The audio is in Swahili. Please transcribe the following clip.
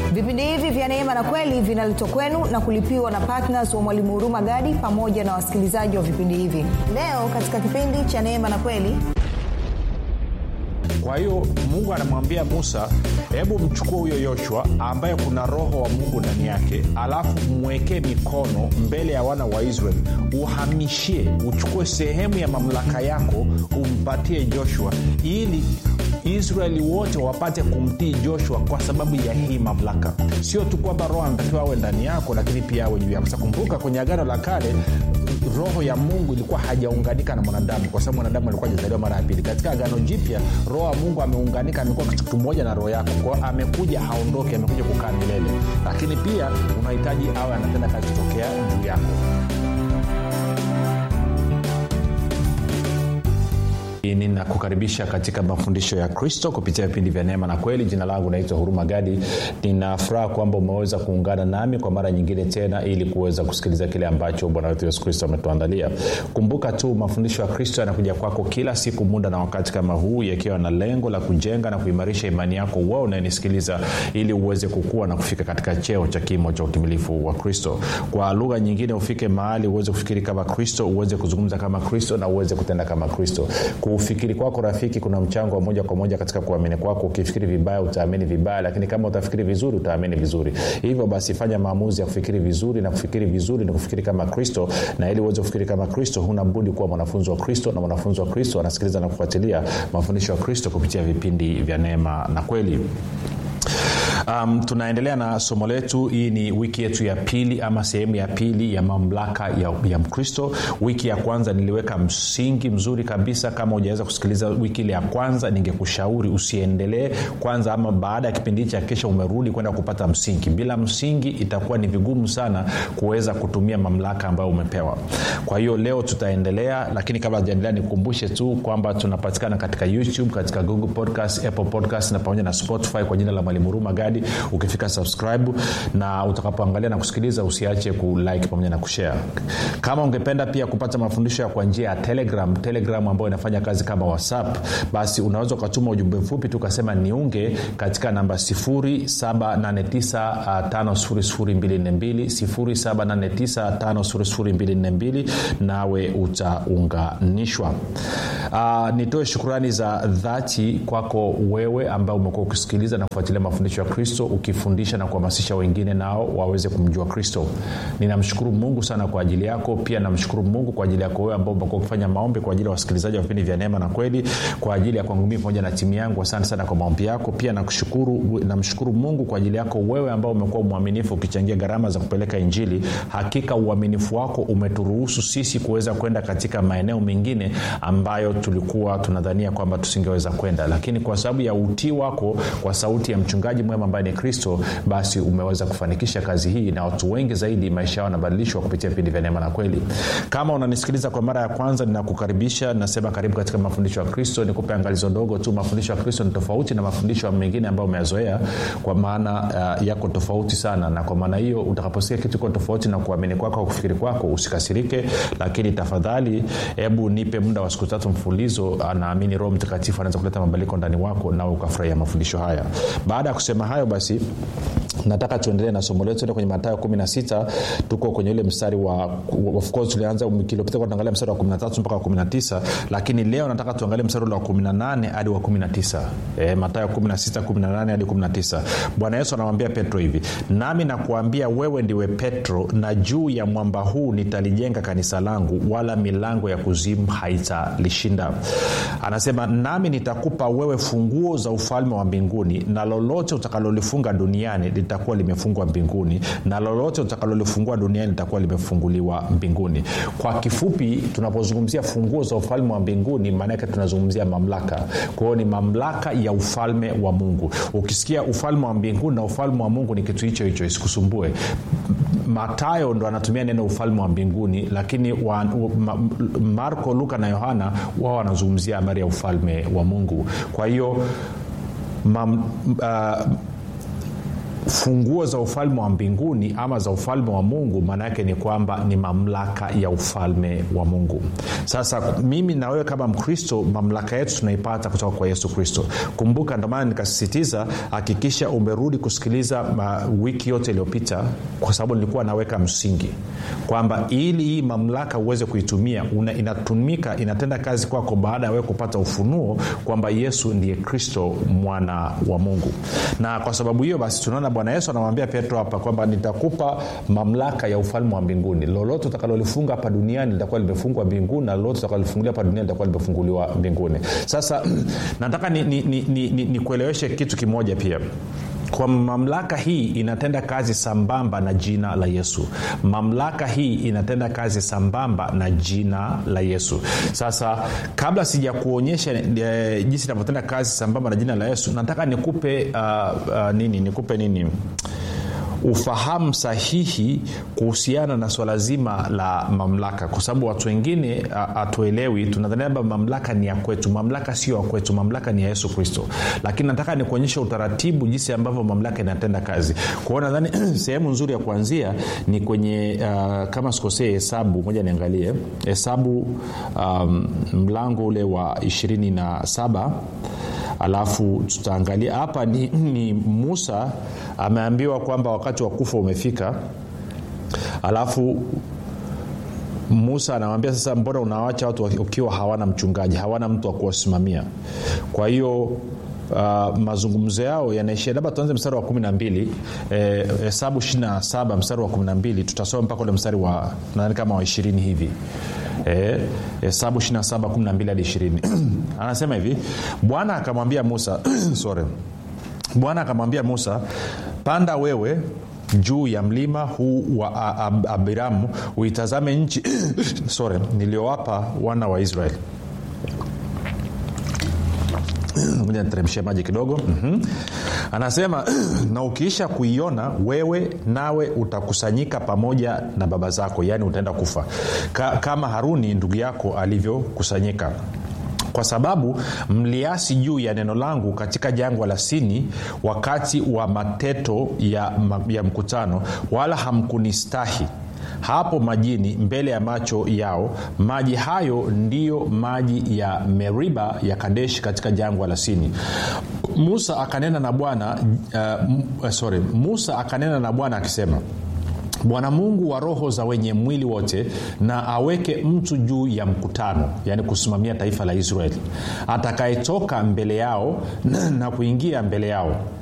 vipindi hivi vya neema na kweli vinaletwa kwenu na kulipiwa na ptns wa mwalimu huruma gadi pamoja na wasikilizaji wa vipindi hivi leo katika kipindi cha neema na kweli kwa hiyo mungu anamwambia musa hebu mchukue huyo yoshua ambaye kuna roho wa mungu ndani yake alafu mwekee mikono mbele ya wana wa israeli uhamishie uchukue sehemu ya mamlaka yako umpatie joshua ili israeli wote wapate kumtii joshua kwa sababu ya hii mamlaka sio tu kwamba roho anatakiwa awe ndani yako lakini pia awe juu yako sakumbuka kwenye agano la kale roho ya mungu ilikuwa hajaunganika na mwanadamu kwa sababu mwanadamu alikuwa ajazaliwa mara ya pili katika agano jipya roho wa mungu ameunganika amekuwa kitu kimoja na roho yako kwao amekuja haondoke amekuja kukaa milele lakini pia unahitaji awe anatenda kazi kutokea juu yako ninakukaribisha katika mafundisho ya kristo kupitia vipindi vya neema na kweli jina langu naitwa huruma gadi ninafuraha kwamba umeweza kuungana nami kwa mara nyingine tena ili kuweza kusikiliza kile ambacho bwana wetu yesu kristo ametuandalia kumbuka tu mafundisho ya kristo yanakuja kwako kila siku muda na wakati kama huu yakiwa na lengo la kujenga na kuimarisha imani yako wewe unayenisikiliza ili uweze kukua na kufika katika cheo cha kimo cha utimilifu wa kristo kwa lugha nyingine ufike mahali uweze kufikiri kama kristo uweze kuzungumza kama kristo na uweze kutenda kama kristo kufikiri kwako rafiki kuna mchango wa moja kwa moja katika kuamini kwako ukifikiri vibaya utaamini vibaya lakini kama utafikiri vizuri utaamini vizuri hivyo basi fanya maamuzi ya kufikiri vizuri na kufikiri vizuri ni kufikiri kama kristo na ili uweze kufikiri kama kristo huna budi kuwa mwanafunzi wa kristo na mwanafunzi wa kristo anasikiliza na kufuatilia mafundisho ya kristo kupitia vipindi vya neema na kweli um, tunaendelea na somo letu hii ni wiki yetu ya pili ama sehemu ya pili ya mamlaka ya, ya mkristo wiki ya kwanza niliweka msingi mzuri kabisa kama ujaweza kusikiliza wiki ile ya kwanza ningekushauri usiendelee kwanza ama baada ya kipindi hichi akisha umerudi kwenda kupata msingi bila msingi itakuwa ni vigumu sana kuweza kutumia mamlaka ambayo umepewa kwa hiyo leo tutaendelea lakini kabla hajaendelea nikukumbushe tu kwamba tunapatikana katika youtube katika google podcast apple podcast na pamoja na spotify kwa jina la mwalimu huruma gadi ukifika subscribe na utakapoangalia na kusikiliza usiache kulike pamoja na kushare kama ungependa pia kupata mafundisho ya kwa njia ya telegram telegram ambayo inafanya kazi kama whatsapp basi unaweza ukatuma ujumbe mfupi tu ukasema niunge katika namba 7895242 nawe utaunganishwa uh, nitoe shukurani za dhati kwako wewe ambao umekuwa ukisikiliza na kufuatilia mafundisho ya kristo ukifundisha na kuhamasisha wengine nao waweze kumjua kristo ninamshukuru mungu sana kwa ajili yako pia namshukuru mungu kwa ajili yako wewe ambao umekuwa ukifanya maombi kwa ajili ya wasikilizaji wa vipindi vya neema na kweli kwa ajili ya kwangu mii pamoja na timu yangu asante sana kwa maombi yako pia nakushukuru namshukuru mungu kwa ajili yako wewe ambao umekuwa mwaminifu ukichangia gharama za kupeleka injili hakika uaminifu wako umeturuhusu sisi kuweza kwenda katika maeneo mengine ambayo tulikuwa tunadhania kwamba tusingeweza kwenda lakini kwa sababu ya utii wako kwa sauti ya mchungaji mwema ambaye ni kristo basi umeweza kufanikisha kazi hii na watu wengi zaidi maisha yao yanabadilishwa kupitia vipindi vya neema na kweli kama unanisikiliza kwa mara ya kwanza ninakukaribisha nasema karibu katika mafundisho ya kristo nikupe angalizo dogo tu mafundisho ya kristo ni tofauti na mafundisho mengine ambayo umeyazoea kwa maana uh, yako tofauti sana na kwa maana hiyo utakaposikia kitu iko tofauti na kuamini kwako au kufikiri kwako usikasirike lakini tafadhali hebu nipe muda wa siku tatu mfulizo naamini roho mtakatifu anaweza kuleta mabadiliko ndani wako nawe ukafurahia mafundisho haya baada ya kusema hayo basi nataka tuendelee na somo letu kwenye matayo 16 tuko kwenye ule mstari wa of course tulianza wiki iliyopita tuangalia mstari wa 13 mpaka wa 19 lakini leo nataka tuangalie mstari ule wa 18 hadi wa 19 e, matayo 16 18 hadi 19 bwana yesu anamwambia petro hivi nami nakuambia wewe ndiwe petro na juu ya mwamba huu nitalijenga kanisa langu wala milango ya kuzimu haitalishinda anasema nami nitakupa wewe funguo za ufalme wa mbinguni na lolote utakalolifunga duniani litakuwa limefungwa mbinguni na lolote utakalolifungua duniani litakuwa limefunguliwa mbinguni kwa kifupi tunapozungumzia funguo za ufalme wa mbinguni maanake tunazungumzia mamlaka kwa hiyo ni mamlaka ya ufalme wa mungu ukisikia ufalme wa mbinguni na ufalme wa mungu ni kitu hicho hicho isikusumbue matayo ndo anatumia neno ufalme wa mbinguni lakini wa, ma, marko luka na yohana wao wanazungumzia habari ya ufalme wa mungu kwa hiyo uh, funguo za ufalme wa mbinguni ama za ufalme wa mungu maana yake ni kwamba ni mamlaka ya ufalme wa mungu sasa mimi na wewe kama mkristo mamlaka yetu tunaipata kutoka kwa yesu kristo kumbuka ndomaana nikasisitiza hakikisha umerudi kusikiliza uh, wiki yote iliyopita kwa sababu nilikuwa naweka msingi kwamba ili hii mamlaka uweze kuitumia una, inatumika inatenda kazi kwako baada ya wewe kupata ufunuo kwamba yesu ndiye kristo mwana wa mungu na kwa sababu hiyo basi tunaona bwana yesu anamwambia petro hapa kwamba nitakupa mamlaka ya ufalme wa mbinguni lolote utakalolifunga hapa duniani litakuwa limefungwa mbinguni na lolote utakalolifungulia hapa duniani litakuwa limefunguliwa mbinguni sasa nataka nikueleweshe ni, ni, ni, ni kitu kimoja pia kwa mamlaka hii inatenda kazi sambamba na jina la yesu mamlaka hii inatenda kazi sambamba na jina la yesu sasa kabla sijakuonyesha e, jinsi inavyotenda kazi sambamba na jina la yesu nataka nikupe uh, uh, nini nikupe nini ufahamu sahihi kuhusiana na swala zima la mamlaka kwa sababu watu wengine hatuelewi tunadhania labda mamlaka ni ya kwetu mamlaka sio ya kwetu mamlaka ni ya yesu kristo lakini nataka nikuonyesha utaratibu jinsi ambavyo mamlaka inatenda kazi kwao nadhani sehemu nzuri ya kuanzia ni kwenye uh, kama sikosee hesabu moja niangalie hesabu um, mlango ule wa ishirini na saba alafu tutaangalia hapa ni, ni musa ameambiwa kwamba wakati wa kufa umefika alafu musa anamwambia sasa mbona unawacha watu ukiwa hawana mchungaji hawana mtu wa kuwasimamia kwa hiyo uh, mazungumzo yao yanaishia labda tuanze mstari wa kumi na mbili hesabu eh, ishiri na saba mstari wa kumi na mbili tutasoma mpaka ule mstari wa nadhani kama wa ishirini hivi hesabu eh, 27 hadi 20 anasema hivi bwana akamwambia musa sorry bwana akamwambia musa panda wewe juu ya mlima huu wa Ab- abiramu uitazame nchi sorry niliyowapa wana wa israeli moja niteremshia maji kidogo mm-hmm. anasema na ukiisha kuiona wewe nawe utakusanyika pamoja na baba zako yaani utaenda kufa Ka, kama haruni ndugu yako alivyokusanyika kwa sababu mliasi juu ya neno langu katika jangwa la sini wakati wa mateto ya, ya mkutano wala hamkunistahi hapo majini mbele ya macho yao maji hayo ndiyo maji ya meriba ya kadeshi katika jangwa la sini musa akanena na bwana uh, sorry musa akanena na bwana akisema bwana mungu wa roho za wenye mwili wote na aweke mtu juu ya mkutano yaani kusimamia taifa la israeli atakayetoka mbele yao na, na kuingia mbele yao